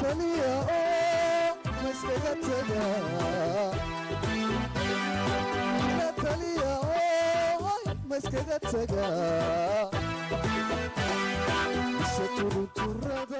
taliya oo ma iskaga tagaa ila taliya oo ma iskaga tagaa mise turuturada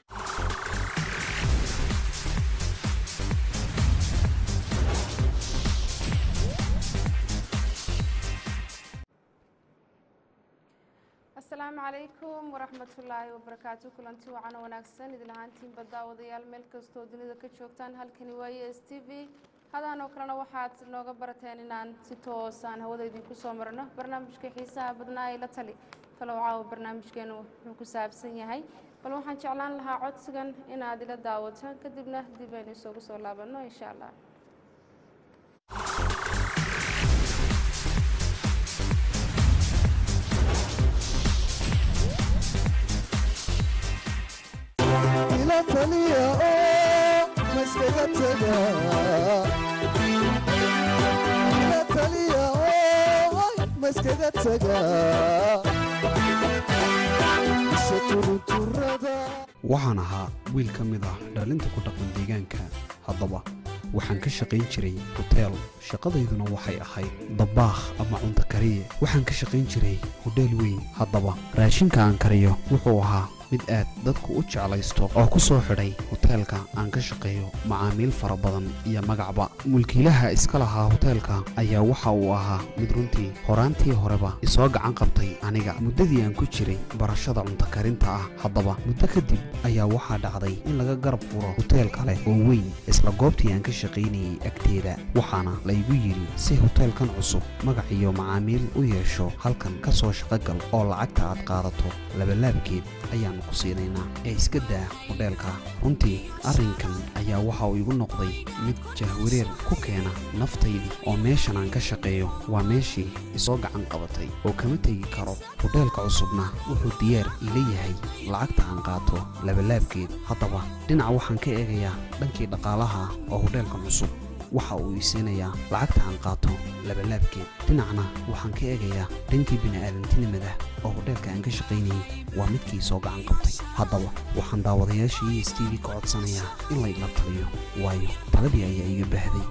asalaamu calaykum waraxmatullaahi wabarakaatu kulanti wacan oo wanaagsan idin ahaantiinba daawadayaal meel kastoo dunida ka joogtaan halkani waaye s t v hadaan oo kalena waxaad nooga barateen inaan si toosaan hawada idinku soo marno barnaamijka xiisaha badnaa ee la tali talow caawa barnaamijkeenu wuxuu ku saabsan yahay bal waxaan jeclaan lahaa codsigan inaad ila daawataan kadibna dib aynu isugu soo laabanno insha allah ila taliya oo ma iskaga tagaa ila taliya oo ma iskaga tagaa mise turuturada waxaan ahaa wiil ka mid ah dhalinta ku dhaqan deegaanka haddaba waxaan ka shaqayn jiray hoteel shaqadayduna waxay ahayd dabaakh ama cunto kariye waxaan ka shaqayn jiray hodheel weyn haddaba raashinka aan kariyo wuxuu ahaa mid aad dadku u jeclaysto oo ku soo xidhay hoteelka aan ka shaqeeyo macaamiil fara badan iyo magacba mulkiilaha iska lahaa hoteelka ayaa waxa uu ahaa mid runtii horaantii horeba isoo gacan qabtay aniga muddadii aan ku jiray barashada cunto karinta ah haddaba muddo kadib ayaa waxaa dhacday in laga garab furo hoteel kale oo weyn isla goobtii aan ka shaqaynayay agteeda waxaana laygu yidhi si hoteelkan cusub magac iyo macaamiil u yeesho halkan ka soo shaqogal oo lacagta aad qaadato labalaabkeed ayaannu ku siinaynaa ee iska daa hodheelka runtii arrinkan ayaa waxa uu igu noqday mid jahwareer ku keena naftaydii oo meeshan aan ka shaqeeyo waa meeshii isoo gacan qabatay oo kama tegi karo hodheelka cusubna wuxuu diyaar iila yahay lacagta aan qaato labalaabkeed haddaba dhinac waxaan ka eegayaa dhankii dhaqaalaha oo hodheelkan cusub waxa uu ii siinayaa lacagta aan qaato labalaabkeed dhinacna waxaan ka eegayaa dhankii bini'aadantinimada oo hodheelka aan ka shaqaynayay waa midkii soo gacan qabtay haddaba waxaan daawadayaashii s t v ka codsanayaa in laydla taliyo waayo taladii ayaa iga baahday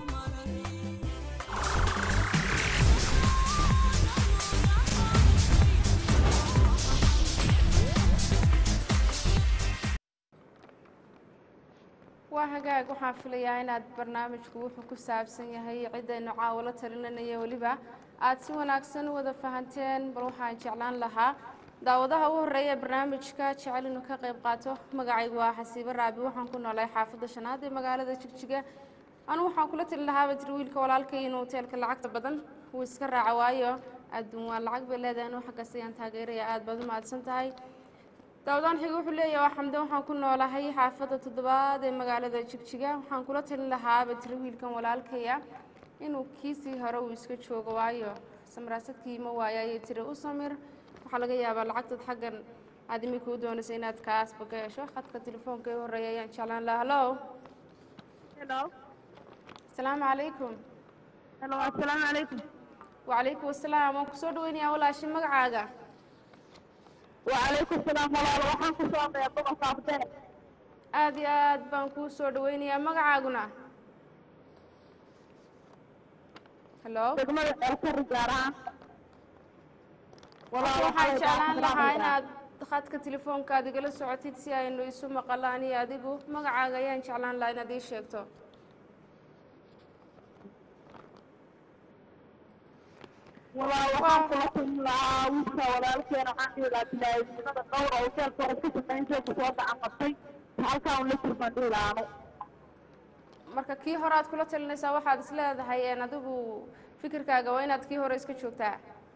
waa hagaag waxaan filayaa inaad barnaamijku wuxuu ku saabsan yahay ciddaynu caawo la talinanaya weliba aad si wanaagsan u wada fahanteen bal waxaan jeclaan lahaa daawadaha u horreeya ee barnaamijka jecel inuu ka qayb qaato magacaygu waa xasiibo raabi waxaan ku noolay xaafadda shanaad ee magaalada jigjiga anu waxaan kula tali lahaaba jir wiilka walaalkay inuu hoteelka lacagta badan uu iska raaco waayo adduun waa lacag bay leedahay anu xaggaas ayaan taageeraya aad baad u mahadsan tahay daawadaan xiga wuxuu leeyahay waa xamde waxaan ku noolahay xaafadda toddobaad ee magaalada jigjiga waxaan kula talin lahaaba jir wiilkan walaalkaya inuu kiisii hore uu iska joogo waayo samaraasadkii ma waaya ayay tiri u samir waxaa laga yaabaa lacagtad xaggan aad imika u doonaysa inaad kaasba ka hesho khadka telefoonka ee horreeya ayaan jeclaan lahaa hallo Hello. asalaamu calaykum Hello, assalaamu calaykum. wacalaykum asalaam waan kusoo dhaweynayaa walaashi magacaaga Wacalaykum salaam walaal waxaan ku soo qeybay gobolka Afdheer. aad iyo aad baan kuu soo dhaweynayaa magacaaguna hallo Degmada Ceelkari gaar ahaan. Walaal waxaan jeclaan lahaa salaam inaad khadka telefoonkaad igala socotid si aynu isu maqalaan iyo adigu magacaaga ayaan jeclaan lahaa inaad ii sheegto Walaal waxaan kula kulmi lahaa wiilka walaalkeena waxaan dhihi lahaa bilaayinimada dhowr oo hoteelka hore ka shaqayn jiray ku soo gacan qabtay. Halkaan uu la turban dhihi lahaa anu. marka kii hore aad kula talinaysaa waxaad is leedahay een adigu fikirkaaga waa inaad kii hore iska joogtaa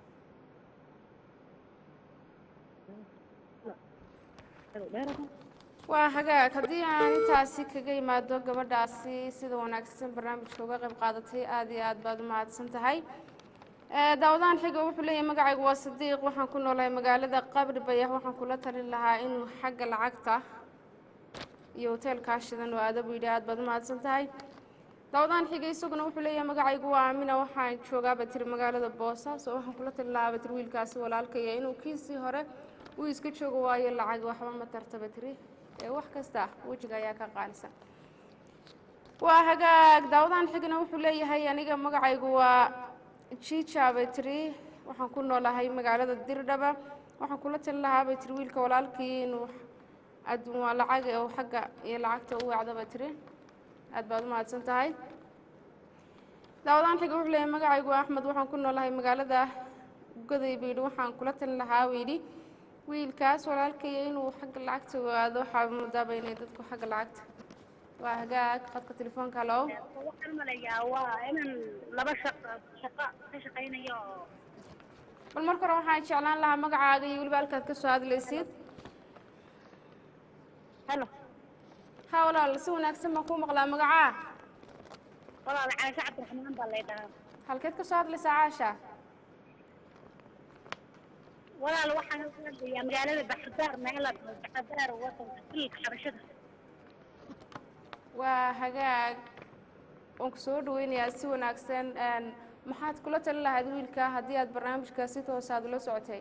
waa hagaag haddii aan intaasi kaga imaado gabadhaasi sida wanaagsan barnaamijka uga qayb qaadatay aad iyo aad baad u mahadsan tahay Ee, daawadaan xiga wuxuu leeyahay magacaygu waa sadiiq waxaan ku noolahay magaalada qabri bayax waxaan kula talin lahaa inuu xagga lacagta iyo hoteelkaa shidan oo aadabu yidhi aad baad u mahadsan tahay daawadaan xiga isaguna wuxuu leeyahay magacaygu waa amina waxaan joogaa batiri magaalada boosaaso waxaan kula talin lahaa batiri wiilkaasi walaalkaya inuu kiisii hore uu iska joogo waayo lacag waxba ma tarta batiri ee wax kasta wejiga ayaa ka qaalisan waa hagaag daawadahan xigna wuxuu leeyahay aniga magacaygu waa jiija bay tiri waxaan ku noolahay magaalada dirdhaba waxaan kula talin lahaa bay tiri wiilka walaalkii inuu adduun waa lacag oo xagga iyo lacagta u wacda bay tiri aad baad u mahadsan tahay daawadahan xiga wuxuu leeyahay magacaygu waa axmed waxaan ku noolahay magaalada goday buu yidhi waxaan kula talin lahaa buu yidhi wiilkaas walaalkaya inuu xagga lacagta waado waxaa moodaaba inay dadku xagga lacagta waa hagaag khadka telefoonka halo waxaan malayaa waa inaan laba shaqo shaqo ka shaqaynayo oo bal marka hore waxaan jeclaan lahaa magacaaga iyo weliba halkaad ka soo hadlaysid helo ha walaal si wanaagsan baan kuu maqlaa magacaa walaal caasho cabdiraxmaan baa lay dhahaa halkeed ka soo hadlaysaa caasha walaal waxaan ka hadlayaa magaalada baxardaar meela baxardaar wadanka xilka xabashada waa hagaag waan ku soo dhaweynayaa si wanaagsan een, maxaad kula talin lahayd wiilka haddii aad barnaamijka si toos aad ula socotay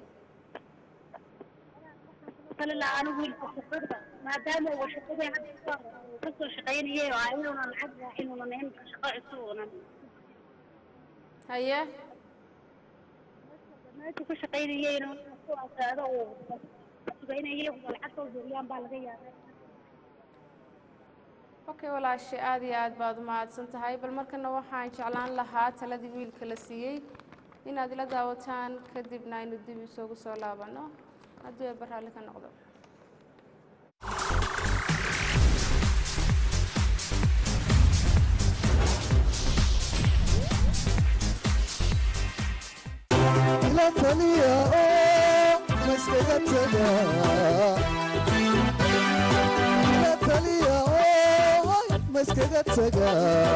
talila anigu wiilka shaqada maadaama uu shaqadii hadda uu ka soo shaqaynayay oo inuunan lacag raacin uunan imika shaqo cusub uunan haye meesha ka shaqaynayayna ku asaado uu sugaynayay uu lacag soo geliyaan baa laga yaabaa okay walaashe aad iyo aad baad u mahadsan tahay bal markana waxaan jeclaan lahaa taladii wiilka la siiyey inaad ila daawataan kadibna aynu dib isugu soo laabano haddii ay baraalli ka noqdo ila taliya oo maskaga taga ila taliya oo maskaga taga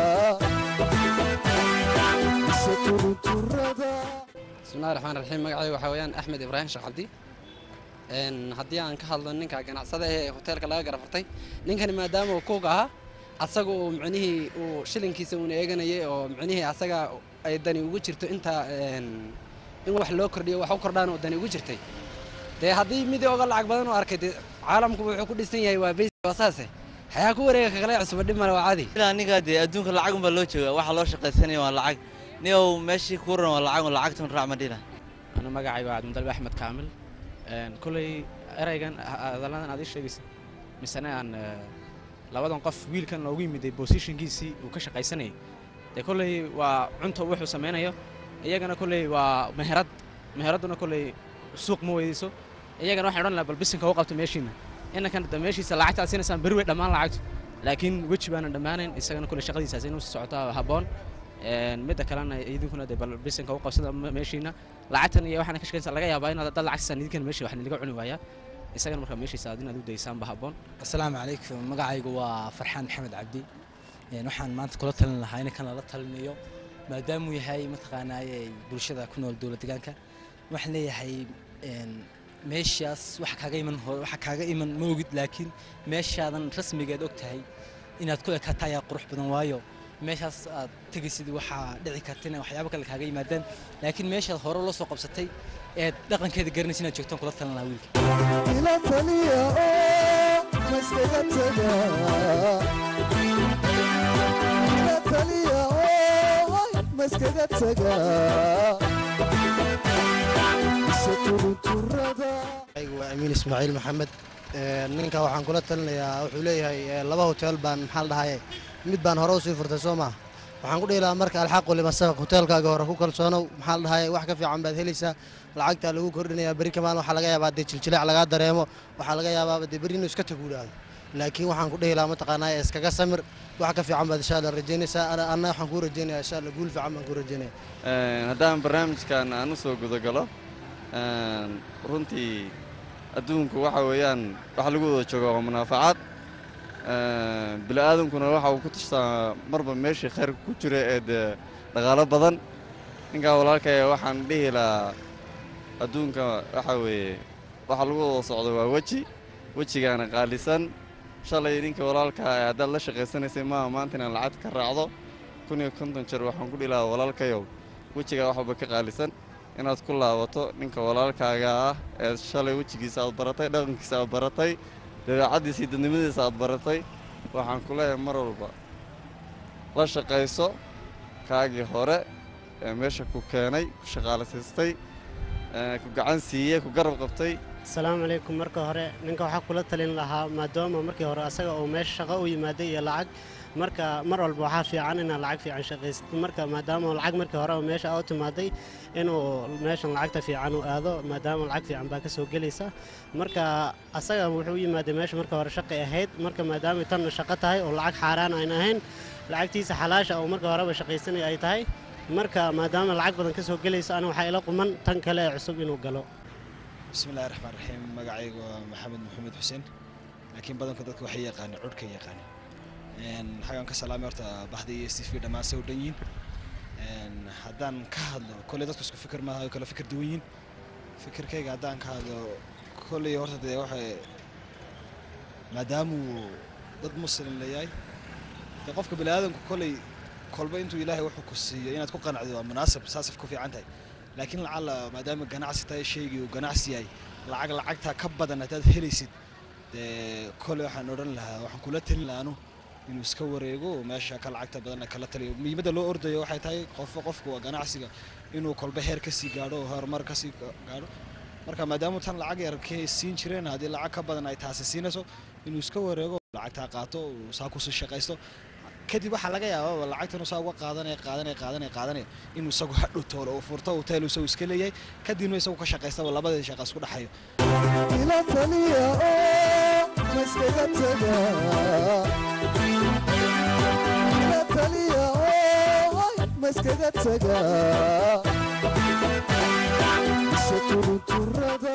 mise turunturada bismillahi raxmaan raxiim magacayga waxaa weeyaan axmed ibraahim sheekh cabdi Een, haddii aan ka hadlo ninka ganacsada ee hoteelka laga garafartay ninkani maadaama uu kuuga ahaa asaga uu micnihii uu shilinkiisa uuna eeganayay oo micnihii asaga ay dani ugu jirto inta een, in wax loo kordhiyo wax u kordhaan oo dani ugu jirtay dee haddii mid oga lacag badan u arkay dee caalamku wuxuu ku dhisan yahay waa basic waa saase xayaa ku wareega kakale cusuba dhib male waa cadi ilaa aniga dee adduunka lacag unbaa loo jooga waxa loo shaqaysanaya waa lacag niyow meeshii ku ran waa lacag un lacagtun raac madhina أنا magacayga waa cabdimudalib axmed kaamil Een, koley eraygan hadalladan aad ii sheegaysa misena aan eh, labadan qof wiilkan loogu yimiday positionkiisii uu ka shaqaysanayay dee koley waa cunta wuxuu samaynayo iyagana koley waa meherad meheradduna koley suuq ma weydeyso iyagana waxaan odhan lahaa bal bisinka u qabto meeshiina inankan da meeshiisa lacagta aad siinaysaan beri way dhammaan lacagtu laakiin weji baanan dhammaanayn isagana koley shaqadiisaas inuu si socotaa habboon Een, midda kalena idinkuna dee bal bisinka u qabsada me- meeshiina lacagtan iyo waxaana ka shaqaynaysaa laga yaabaa inaad dad lacag siisaan idinkana meeshii wax laga cuni waayaa isagana markaa meeshiisa aad inaad u daysaanba habboon asalaamu calaykum magacaygu waa farxaan maxamed cabdi Een, waxaan maanta kula talin lahaa in kan lala talinayo maadaamuu yahay mataqaanaaye bulshada ku nool dowlad deegaanka waxaan leeyahay een, meeshaas waxa kaaga iman hor waxa kaaga iman ma ogid laakiin meeshaadan rasmigeed og tahay inaad ku ekaataa ayaa qurux badan waayo meeshaas aad tegaysid waxaa dhici karta inay waxyaabo kale kaaga yimaadaan laakiin meeshaad hore loo soo qabsatay eed dhaqankeeda garanaysa inaad joogtaan kula talin lahaa wiilka ila taliya oo maskaga taga ila taliya oo maskaga taga mise turunturada anigu waa amiin ismaaciil maxamed Ee, ninka waxaan kula talinayaa wuxuu leeyahay ee, laba hotel baan maxaa la dhahaye mid baan hore usii furtay soo maha waxaan ku dhihi lahaa marka alxaqu lima sabaq hoteelkaaga hore ku kalsoonow maxaa la dhahaye wax ka fiican baad helaysaa lacagtaa lagu kordhinayaa berri kamaan waxaa laga yaabaa dee jiljilaac lagaa dareemo waxaa laga yaabaaba dee berri inuu iska taguulaado laakiin waxaan ku dhihi lahaa mataqaanaa iskaga samir wax ka fiican baad insha alla rajaynaysaa Ana- anna waxaan kuu rajaynayaa insha alla guul fiican baan kuu rajaynaya haddaan barnaamijkan aan u soo gudagalo runtii adduunku waxa weeyaan waxa lagu wada jooga waa munaafacaad bini'aadankuna waxa uu ku tashtaa marba meeshii khayrka ku jira ee dee dhaqaalo badan ninkaa walaalkaya waxaan dhihi lahaa adduunka waxa weeye waxa lagu wada socdo waa weji wejigaana qaalisan shalay ninka walaalkaa ee haddaad la shaqaysanaysay maaha maanta inaad lacagta ka raacdo kun iyo konton jeer waxaan ku dhihi lahaa walaalkayow wejigaa waxba ka qaalisan inaad ku laabato ninka walaalkaaga ah ee shalay wejigiisa aad baratay dhaqankiisa aad baratay dabeecaddiisa iyo dadnimadiisa aad baratay waxaan ku leeyahay mar walba la shaqayso kaagii hore ee meesha ku keenay ku shaqaalasiistay ee ku gacan siiyey ku garab qabtay asalaamu calaykum marka hore ninka waxaa kula talin lahaa maadaama markii hore asaga uu meesha shaqo u yimaaday iyo lacag marka mar walba waxaa fiican inaad lacag fiican shaqaysid marka maadaama uu lacag markii hore uu meesha u timaaday inuu meeshan lacagta fiican u aado maadaama lacag fiican baa ka soo gelaysa marka asaga wuxuu u yimaaday meesha marka hore shaqay ahayd marka maadaama tanna shaqo tahay oo lacag xaaraan ayna ahayn lacagtiisa xalaasha oo marka horeba shaqaysanay ay tahay marka maadaama lacag badan ka soo gelaysa aniga waxaa ila quman tan kale ee cusub inuu galo bismi illahi raxmaan raxiim magacaygu waa maxamed maxamed xuseen laakiin badanku dadka waxay yaqaaneen codhka yaqaaneen xagaan ka salaamay horta baxda iyo c v dhammaan say u dhan yihiin haddaan ka hadlo kolley dadku isku fikir maaha oo kala fikir duwan yihiin fikirkayga haddaan ka hadlo kolley horta dee waxay maadaamuu dad muslim leeyahay dee qofka bani aadamku kolley kolba intuu ilaahay wuxuu ku siiyo inaad ku qanacdo waa munaasab saasaf ku fiican tahay laakiin lacalla maadaama ganacsi tahay shaygii uu ganacsi yahay lacag lacagtaa ka badan haddaad helaysid dee kolley waxaan odhan lahaa waxaan kula talin lahaa anu inuu iska wareego oo meesha ka lacagta badanna kala taliyo muhiimadda loo ordayo waxay tahay qofka qofku waa ganacsiga inuu kolba heer kasii gaadho oo horumar kasii gaadho marka maadaama tan lacag yar ka siin jireen haddii lacag ka badan ay taasi siinayso inuu iska wareego lacagtaa qaato uu saa kusii shaqaysto kadib waxaa laga yaabaa lacagtan saa uga qaadanaya qaadanaya qaadanaya qaadanaya inuu isagu hadhow toolo uu furto hotel isagu iska leeyahay kadibna isagu ka shaqaystaba labadii shaqa isku dhexayo ila taliya oo ma iskaga taga ila taliya oo ma iskaga taga mise turunturada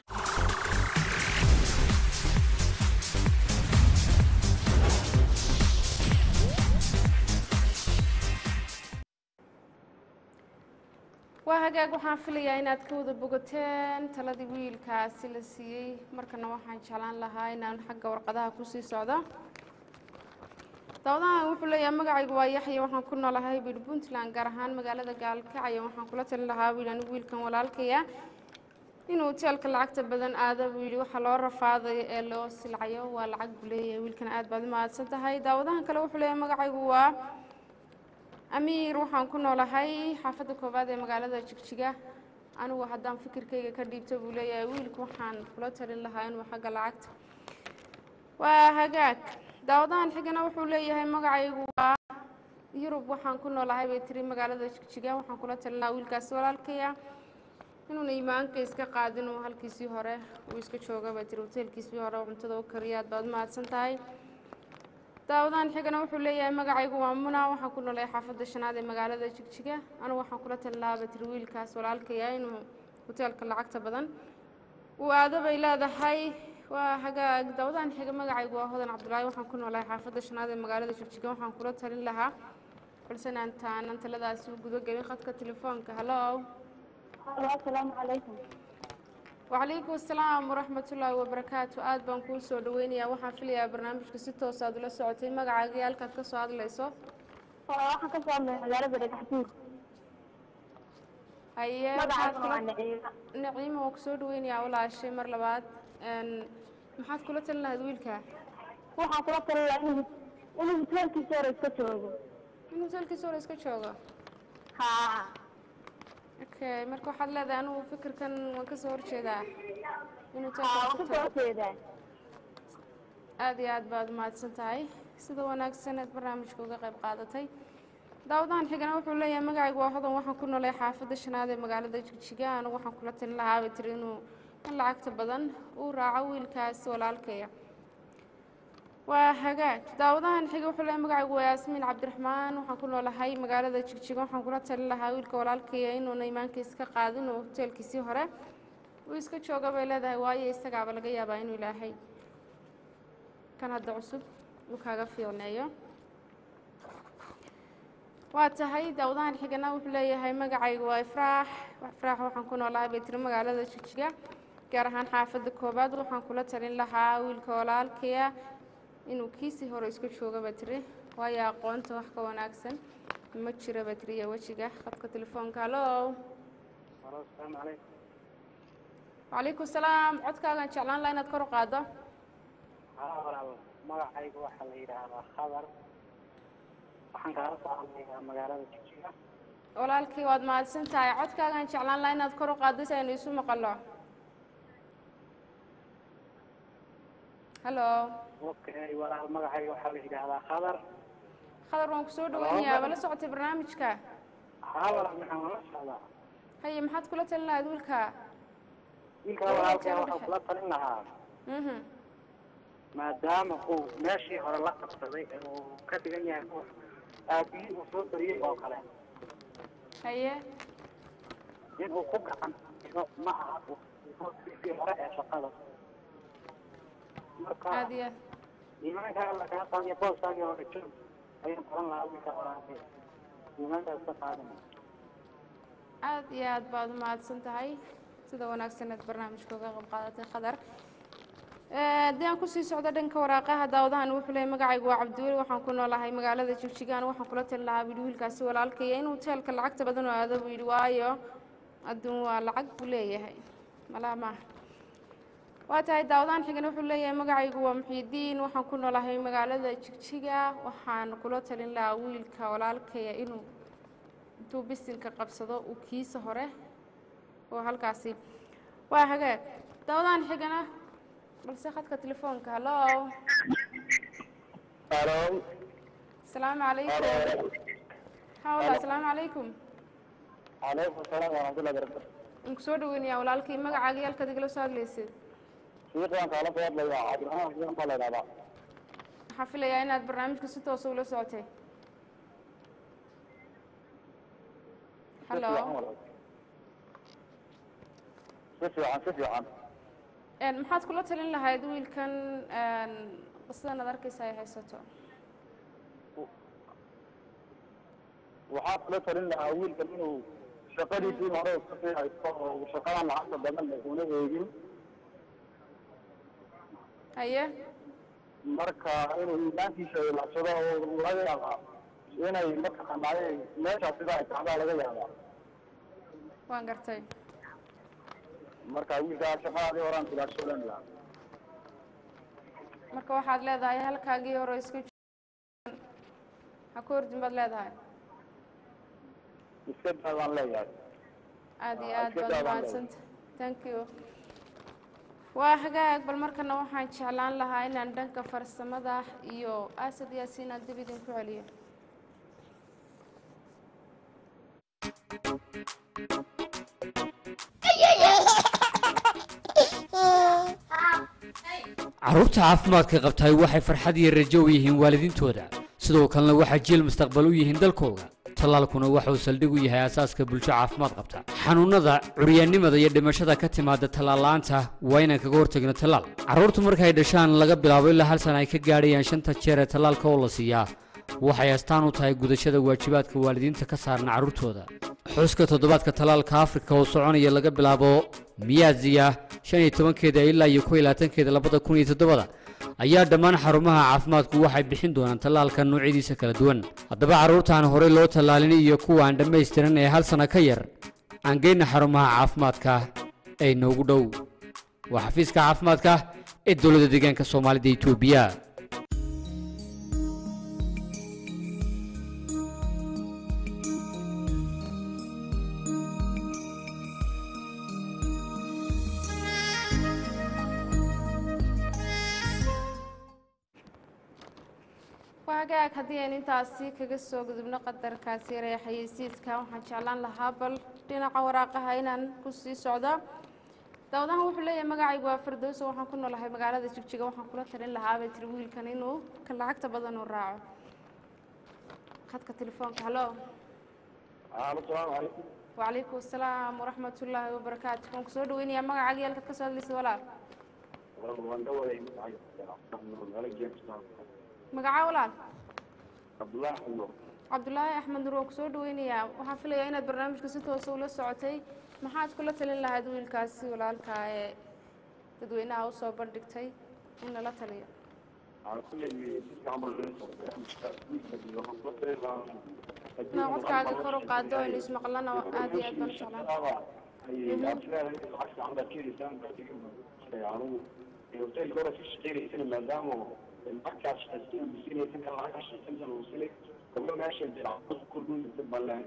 waa hagaag waxaan filayaa inaad ka wada bogateen taladii wiilkaasi la siiyey markana waxaan jeclaan lahaa inaan xagga warqadaha kusii socdo dawadahan wuxuu leeyahay magacaygu waa yaxya waxaan ku noolahay bir puntland gaar ahaan magaalada gaalkacyo waxaan kula talin lahaa wiil anigu wiilkan walaalkaya inuu hoteelka lacagta badan aado buu yidhi waxaa loo rafaadayo ee loo silcayo waa lacag buu leeyahay wiilkan aad baad u mahadsan tahay daawadahan kale wuxuu leeyahay magacaygu waa amiir waxaan ku noolahay xaafadda koowaad ee magaalada jigjiga anigu haddaan fikirkayga ka dhiibto buu leeyahay wiilku waxaan kula talin lahaa inuu xagga lacagta waa hagaag daawadahan xigana wuxuu leeyahay magacaygu waa yurub waxaan ku noolahay bay tiri magaalada jigjiga waxaan kula talin lahaa wiilkaasi walaalkaya inuuna imaanka iska qaadin uu halkiisii hore uu iska jooga bay tiri hoteelkiisii hore oo cuntada u kariya aad baad u mahadsan tahay daawadahan xigana wuxuu leeyahay magacaygu waa muna waxaan ku noolay xaafadda shanaad ee magaalada jigjiga anigu waxaan kula talin lahaa batiri wiilkaas walaalkaya inuu hoteelka lacagta badan uu aado bay leedahay waa hagaag daawadahan xiga magacaygu waa hodan cabdulaahi waxaan ku noolahay xaafadda shanaad ee magaalada jigjiga waxaan kula talin lahaa balse naantaanan taladaasi u gudo gelin khadka telefoonka hallo asalaamu calaykum وعليكم السلام ورحمة الله وبركاته aad baan kuu soo dhaweynayaa waxaan filayaa barnaamijka si toos aad ula socotay magacaaga halkaad ka soo hadlayso waxaan ka soo hadlay magaalada dhagaxbuur haye magacayga maxaad waa kula- naciima naciima waan kusoo dhaweynayaa walaashay mar labaad Een, maxaad kula talin lahayd wiilka waxaan kula talin lahaa inuu inuu hoteelkiisa hore iska joogo in hoteelkiisa hore iska joogo haa okay marka waxaad leedahay anigu fikirkan waan kasoo horjeedaa in haa waan hoteelka kasoo horjeedaa aad iyo aad baad umahadsan tahay sida wanaagsan aad barnaamijka uga qayb qaadatay daawadahan xigana wuxuu leeyahay magacaygu waa hodan waxaan ku noolay xaafadda shanaad ee magaalada jigjiga anigu waxaan kula talin lahaa bay tiri inuu in lacagta badan uu raaco wiilkaasi walaalkaya waa hagaag daawadahan xiga wuxuu leeyahay magacaygu waa yaasmiin cabdiraxmaan waxaan ku noolahay magaalada jigjiga waxaan kula talin lahaa wiilka walaalkaya inuuna imaankiisa ka qaadin oo hoteelkiisii hore uu iska jooga bay leedahay waayo isagaaba laga yaabaa inuu ilaahay kan hadda cusub uu kaaga fiicneeyo waa tahay daawadahan xigana wuxuu leeyahay magacaygu waa ifraax ifraax waxaan ku noolahay bay tiri magaalada jigjiga gaar ahaan xaafadda koobaad waxaan kula talin lahaa wiilka walaalkaya inuu kiisii hore isku jooga ba tiri waayo aqoonta wax ka wanaagsan ma jira ba tiri iyo wejiga khadka telefoonka hallo asalaamu calaykum wacalaykum salaam codkaagaan jeclaan lahaa inaad kor u qaaddo haa walaal magacaygu waxaa la yidhaahdaa khadar waxaan kaala soo hadlayaa magaalada jigjiga walaalkii waad mahadsan tahay codkaagaan jeclaan lahaa inaad kor u qaaddo si aynu isu maqalno hallo okay walaal magacayga waxaa la yidhaahdaa khadar khadar waan kusoo dhaweynayaa wala socotay barnaamijka haa walaal maxaan wala socdaa haye maxaad kula talin lahayd wiilka wiilka walaalkeen waxaan kula talin lahaa mhm maadaama uu meeshii hore la qabsaday ee uu ka dhigan yahay ruux aabihii uu soo bariyey oo kale haye inuu ku gacan dhigo ma aha ruuxii hore ee shaqada marka aad iyo aad iimaanka alla kaa qaadiyo booskaagii hore joog ayaan oran lahaa wiilka walaalkay iimaankaas ka qaadana aad iyo aad baad u mahadsan tahay sida wanaagsan aad barnaamijka uga qayb qaadatay khadar haddii aan kusii socdo dhanka waraaqaha daawadahan wuxuu leeyahay magacaygu waa cabdiweli waxaan ku noolahay magaalada jigjigaan waxaan kula tali lahaa buu yidhi wiilkaasi walaalkaya inuu teelka lacagta badan oo aado buu yidhi waayo adduun waa lacag buu leeyahay malaa maaha waa tahay daawadahan xigan wuxuu leeyahay magacaygu waa muxiidiin waxaan ku noolahay magaalada jigjiga waxaan kula talin lahaa wiilka walaalkaya inuu intuu bisinka qabsado uu kiisa hore oo halkaasi waa hagaag daawadahan xigana balse khadka telefoonka hallo Hello. asalaamu calaykum hawla asalaamu calaykum Calaykum salaam waraxmatullahi wabarakatuh. waan kusoo dhaweynayaa walaalkii magacaaga iyo halkaad igala soo hadlaysid Shiiqan kala soo hadlaya Cabdiraxmaan Xuseen baa la yidhahdaa. waxaan filayaa inaad barnaamijka si toosa ula socotay hallo Si fiican, si fiican. Een, maxaad kula talin lahayd wiilkan een, qisadan aad arkaysa ay haysato Waxaa kula talin lahaa wiilkan inuu shaqadiisii hore iska sii haysto oo uu shaqadan lacagta badan leh una eegin. haye Marka inuu iimaankiisa ilaashado oo laga yaabaa inay mataqaanaa meeshaas sida ay taxdaa laga yaabaa. waan gartay Marka wiilkaa shaqadii horaan ilaashadan lahaa. marka waxaad leedahay halkaagii hore isku joogan ha ku hordin baad leedahay Iska daa baan leeyahay. aad iyo Ah, aad iska baad daa baan umahadsanta thank you waa hagaag bal markana waxaan jeclaan lahaa inaan dhanka farsamada iyo asad yaasiin aan dib idinku celiyo carruurta caafimaadka qabtaay waxay farxad iyo rajo u yihiin waalidiintooda sidoo kalena waxaa jiil mustaqbal u yihiin dalkooda tallaalkuna waxauu saldhig u yahay asaaska bulsho caafimaad qabta xanuunnada curyaannimada iyo dhimashada ka timaada tallaal-la'aanta waa inaan kaga hortagno tallaal carruurtu markay dhashaan laga bilaabo ilaa hal sana ay ka gaadhayaan shanta jeer ee tallaalka oo la siiyaa waxay astaan u tahay gudashada waajibaadka waalidiinta ka saaran carruurtooda xuska toddobaadka tallaalka afrika oo soconaya laga bilaabo miyaaziya shan iyo tobankeeda ilaa iyo kow iyo labaatankeeda labada kun iyo todobada ayaa dhammaan xarumaha caafimaadku waxay bixin doonaan tallaalka noocyadiisa kala duwan haddaba carruurtaan horey loo tallaalin iyo kuwa aan dhammaystiran ee hal sana ka yar aan geyna xarumaha caafimaadka ee noogu dhow waa xafiiska caafimaadka ee dowladda deegaanka soomaalida etoobiya waa hagaag haddii aynu intaasi kaga soo gudubno qadarkaasi yaree xayeysiiska waxaan jeclaan lahaa bal dhinaca waraaqaha inaan kusii socdo daawadahan wuxuu leeyahay magacaygu waa firdowso waxaan ku noolahay magaalada jigjiga waxaan kula talin lahaa bay tiri wiilkan inuu ka lacagta badan uu raaco khadka telefoonka hallo Asalaamu calaykum. wacalaykum asalaam waraxmatullaahi wabarakaatu waan kusoo dhaweynayaa magacaaga iyo halkaad ka soo hadlaysa walaal Waan dhawahay magacayga. magacaa walaal Cabdullaahi Xullo. cabdulaahi axmed nur waan kusoo dhaweynayaa waxaan filayaa inaad barnaamijka si toosa ula socotay maxaad kula talin lahayd wiilkaasi walaalka ee dadweynaha usoo bandhigtay in lala taliyo inaa codkaaga kor u qaado aynu ismaqlana aad iyo aad baan u jeclaan hoteelka hore ka shaqeynaysana maadaama markaas shaqaysan uu siinay tan kale lacag ka shaqaysan uu siinay gabdho meesha jiracdo kordhinaysa baleen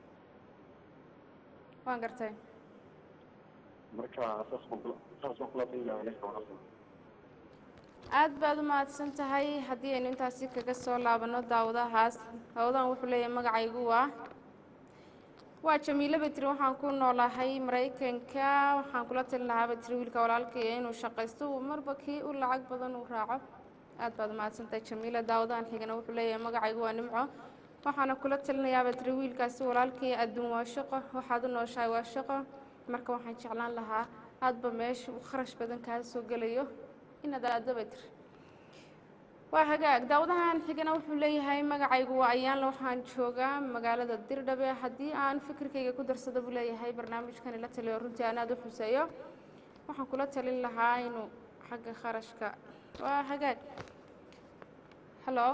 waan gartay marka saas baan kula saas baan kula talin lahaa ninka wanaagsan aad baad u mahadsan tahay haddii aynu intaasi kaga soo laabano daawadahaas daawadahan wuxuu leeyahay magacaygu waa waa jamiilo betri waxaan ku noolahay maraykanka waxaan kula talin lahaa betri wiilka walaalkaya inuu shaqaysto uu marba kii u lacag badan uu raaco aad baad u mahadsan tahay jamiila daawadahan xigana wuxuu leeyahay magacaygu waa nimco waxaana kula talinayaa betri wiilkaasi walaalkaya adduun waa shaqo waxaad u nooshahay waa shaqo marka waxaan jeclaan lahaa hadba meesha uu kharash badan kaa soo gelayo inaad aado betri waa hagaag daawadahan xigana wuxuu leeyahay magacaygu waa ayaanle waxaan joogaa magaalada dirdhabe haddii aan fikirkayga ku darsado buu leeyahay barnaamijkan ila taliyo runtii aan aada u xuseeyo waxaan kula talin lahaa inuu xagga kharashka waa hagaag hallo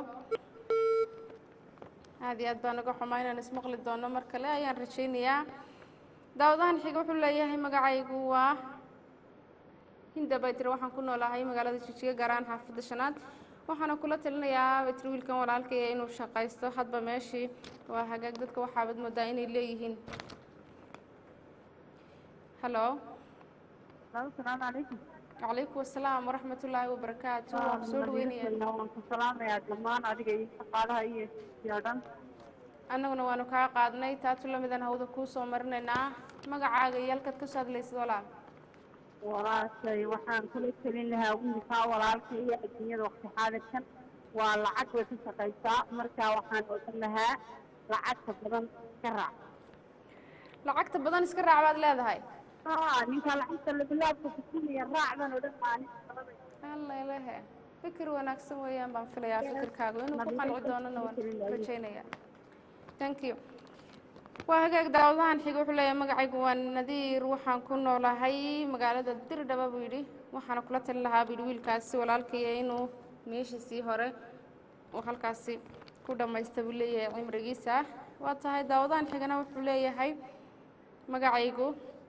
aada iyo aad baan uga xumaa inaan ismaqli doono mar kale ayaan rajaynayaa daawadahan xiga wuxuu leeyahay magacaygu waa hinda baytir waxaan ku noolahay magaalada jijiga gaaraan xaafadda shanaad waxaana kula talinayaa baytir wiilkan walaalkaya inuu shaqaysto hadba meeshii waa hagaag dadka waxaabad moodaa inay leeyihiin hallo asalaamu calaykum calaykum asalaam waraxmat ullaahi wabarakaatu waan soo dhaweynaya waan ku salaamayaa dhammaan adiga iyo shaqaalaha iyo iyo dhan annaguna waanu kaa qaadnay taatu lamidan hawda kuu soo marinaynaa magacaaga iyo halkaad ka soo hadlaysid walaal walaashay waxaan kula telin lahaa wiilkaa walaalka iyo adduunyada waqti xaadirkan waa lacag way ka shaqaysaa marka waxaan odhan lahaa lacagta badan iska raac lacagta badan iska raac baad leedahay haa ninkaa lacagta labilaabka kusinaya raacdan odhan maalin allalehe fikir wanaagsan weeyaan baan filayaa fikirkaagu inuu ku qanci doonana waan rajaynaya thank you waa hagaag daawadahan xiga wuxuu leeyahay magacaygu waa nadiir waxaan ku noolahay magaalada dirdhaba buu yidhi waxaana kula talin lahaa buu yidhi wiilkaasi walaalkaya inuu meeshiisii hore uu halkaasi ku dhammaysta buu leeyahay cimrigiisa waa tahay daawadahan xigana wuxuu leeyahay magacaygu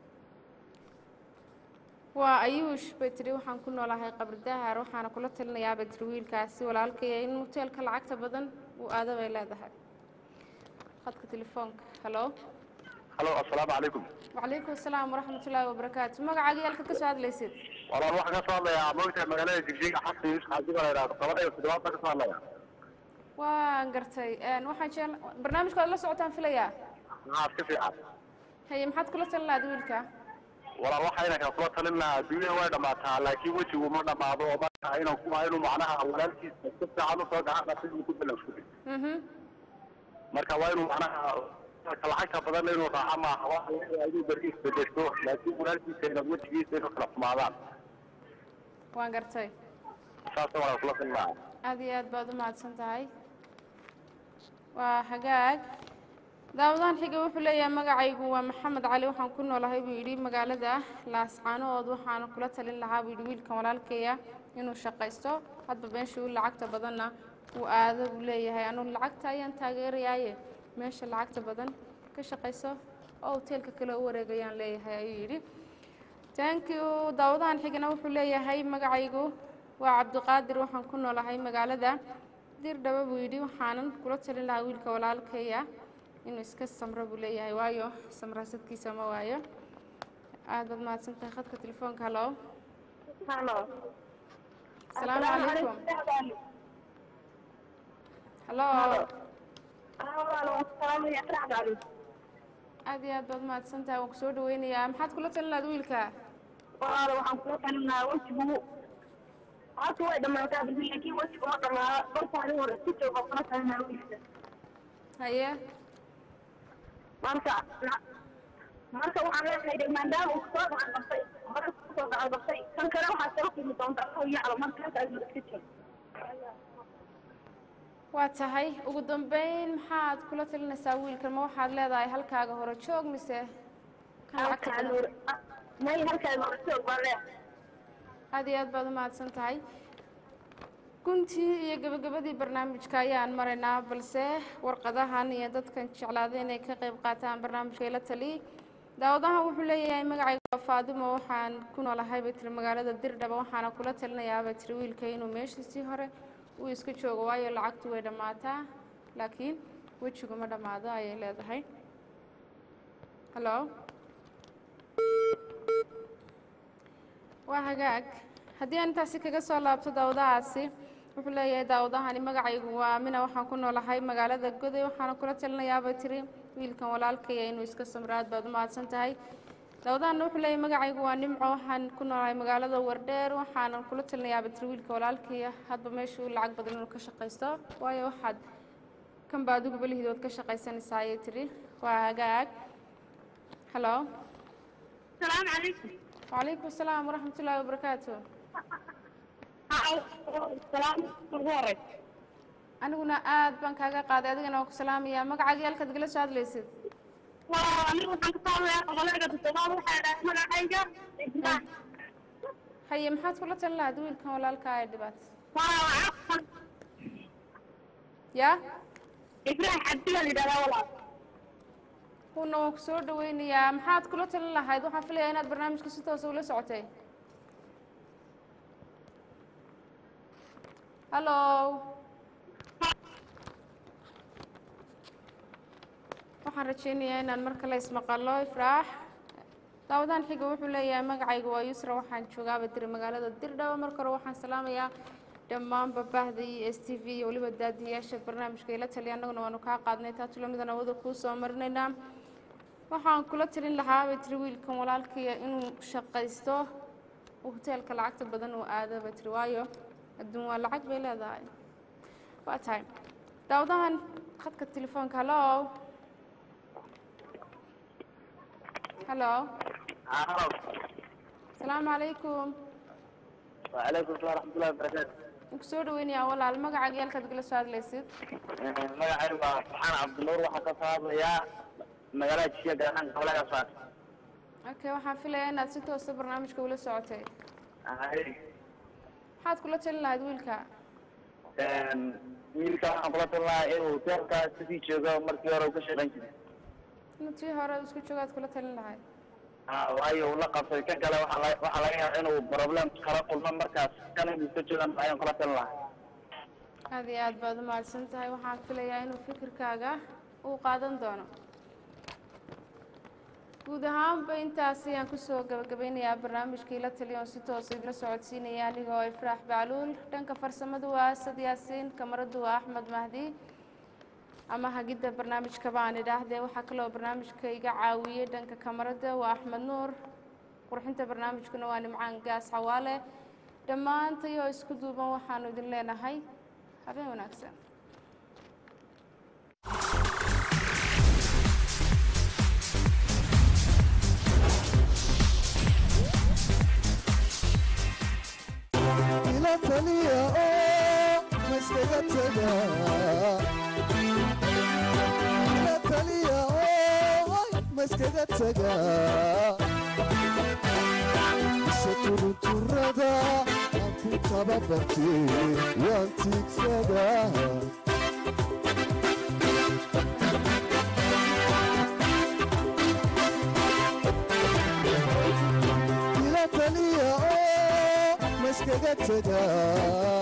waa ayuush bay tidhi waxaan ku noolahay qabri dahar waxaana kula talinayaa bay tidhi wiilkaasi walaalkaya in hoteelka lacagta badan uu aado bay leedahay khadka telefoonka hallo halo assalaamu calaykum وعليكم السلام ورحمة الله وبركاته مقعد يالك كسو هاد ليسيد walaal waxaan ka soo hadlayaa moogtahay magaalada jigjiga xasan yuusuf xaasi baa la yidhahda toban iyo toddobaad baan ka soo hadlaya waan gartay een waxaan jecel barnaamijka la socotaan filayaa haa iska fiican haye maxaad kula talin lahayd wiilka walaal waxayna kala kula talin lahaa dunyada way dhammaataa laakiin wejigu ma dhammaado oo marka inuu ku inuu macnaha walaalkiisa si fiican usoo gacan qabtay inuu ku balanfuday mhm marka waa inuu macnaha marka lacagta badan inuu raaco maaha waxa laga yaabaa inuu beri isbedesho laakiin walaalkiisa inad wejigiisa inuu kala xumaadaan waan gartay saasa walaal kula talin lahaa aad iyo aad baad u mahadsan tahay waa hagaag daawadahan xiga wuxuu leeyahay magacaygu waa maxamed cali waxaan ku noolahay buu yidhi magaalada laascaanood waxaana kula talin lahaa buu yidhi wiilkan walaalkeeya inuu shaqaysto hadba meeshii u lacagta badanna uu aado buu leeyahay anugu lacagta ayaan taageerayaaye meesha lacagta badan ka shaqayso oo hoteelka kale u wareegayaan leeyahay ayuu yidhi thank you daawadahan xigana wuxuu leeyahay magacaygu waa cabdiqaadir waxaan ku noolahay magaalada dirdhaba buu yidhi waxaanan kula talin lahaa wiilka walaalkaya inuu iska samro buu leeyahay waayo samraasadkiisa ma waayo aad baad mahadsan tahay khadka telefoonka hallo halo asalaamu calaykum hallo aad iyo aad baad mahadsan tahay waan kusoo dhaweynayaa maxaad kula talin lahayd wiilka walaal waxaan kula talin lahaa wejigu horta way dhammaataa bisi laakiin wejigu ma dhammaado bartaani hore si jooga kula talin lahaa wiilka haye marka marka waxaan leenahay de maadaama uu soo gacan qabtay hore kusoo gacan qabtay kan kale waxaa soo kulmi doonta asago yaclo marka halkaas iska jiro waa tahay ugu dambeyn maxaad kula talinaysaa wiilkan ma waxaad leedahay halkaaga hore joog mise kan lacagta halkaan badan? hore may halkaan hore joog baan leeyahay aad iyo aad baad u mahadsan tahay guntii iyo gabagabadii barnaamijka ayaan maraynaa balse warqadahan iyo dadkan jeclaaday inay ka qayb qaataan barnaamijka ila tali daawadahan wuxuu leeyahay magacayga waa faadimo waxaan ku noolahay bay tiri magaalada dirdhaba waxaana kula talinayaa bay tiri wiilka inuu meeshiisii hore uu iska joogo waayo lacagtu way dhammaataa laakiin wejigu ma dhammaado ayay leedahay hallo waa hagaag haddii aan intaasi kaga soo laabto daawadahaasi wuxuu leeyahay daawadahani magacaygu waa mina waxaan ku noolahay magaalada goday waxaana kula talinayaabay tiri wiilkan walaalkaya inuu iska samro aad baad u mahadsan tahay daawadahanna wuxuu leeyahay magacaygu waa nimco waxaan ku noolahay magaalada wardheer waxaana kula talinayaabay tiri wiilka walaalkaya hadba meeshuu lacag badan inuu ka shaqaysto waayo waxaad kanba adigu belihiidood ka shaqaysanaysaa ayay tiri waa hagaag hallo السلام عليكم وعليكم السلام ورحمة الله وبركاته السلام مبارك aniguna aad baan kaaga qaaday adigana waa ku salaamayaa magacaaga halkaad igala soo hadlaysid anigu waxaan ka saamayaa qabalayga toddobaad waxaa dhahay magacayga ibrahim haye maxaad kula talin lahayd wiilkan walaalka ee dhibaata ya ibrahim cabdi baa la yidhahdaa walaal kuna waan ku soo dhaweynayaa maxaad kula talin lahayd waxaan filayaa inaad barnaamijka si toosa ula socotay hallo waxaan rajeynayaa inaan mar kale ismaqallo ifraax daawadahan xiga wuxuu leeyahay magacayga waa yusra waxaan joogaaba diri magaalada dirdhaba marka hore waxaan salaamayaa dhammaan babahda iyo s t v iyo weliba daadiyaasha barnaamijka ila taliya annaguna waanu kaa qaadnay taa tulamidan awada kuu soo marinaynaa waxaan kula talin lahaa bay tiri wiilkan walaalkaya inuu shaqaysto uu hoteelka lacagta badan uu aado bay tiri waayo adduun waa lacag bay leedahay waa tahay daawadahan khadka telefoonka hallo hallo asalaamu calaykum وعليكم السلام ورحمة الله وبركاته ku soo dhaweynayaa walaal magacaaga iyo halkaad igala soo hadlaysid magacaygu waa subxaan cabdinuur waxaan ka soo hadlayaa magaalada jishiya gaar ahaan gobolada faas okay waxaan filayaa inaad si toosa barnaamijka ula socotay maxaad kula talin lahayd wiilka wiilka waxaan kula talin lahaa inuu hoteelka sidii joogo markii hore uu ka shaqayn jiray inuu tii hore isku joogaad kula talin lahayd Ah, waayo uu la qabsay kan kale waxaa laga waxaa laga yaabaa inuu problem kala kulmo markaas kan inuu ka joogan ayaan kula talin lahaa aad iyo aad baad u mahadsan tahay waxaan filayaa inuu fikirkaaga uu qaadan doono guud ahaanba intaasi ayaan kusoo gabagabeynayaa barnaamijkii la taliya oo si toosa idila socodsiinaya anigoo ifraax bacluul dhanka farsamadu waa asad yaasiin kamaradu waa axmed mahdi ama hagidda barnaamijka baan idhaahdee waxaa kaloo barnaamijka iga caawiyey dhanka kamarada waa axmed nuur qurxinta barnaamijkuna waa nimcaan gaas xawaale dhammaantayoo isku duuban waxaanu idin leenahay habeen wanaagsan ila taliya oo ma iskaga tagaa ila taliya oo ma iskaga tagaa ise turunturada aan ku tababartay waan tiigsadaa ila taliya oo ma iskaga tagaa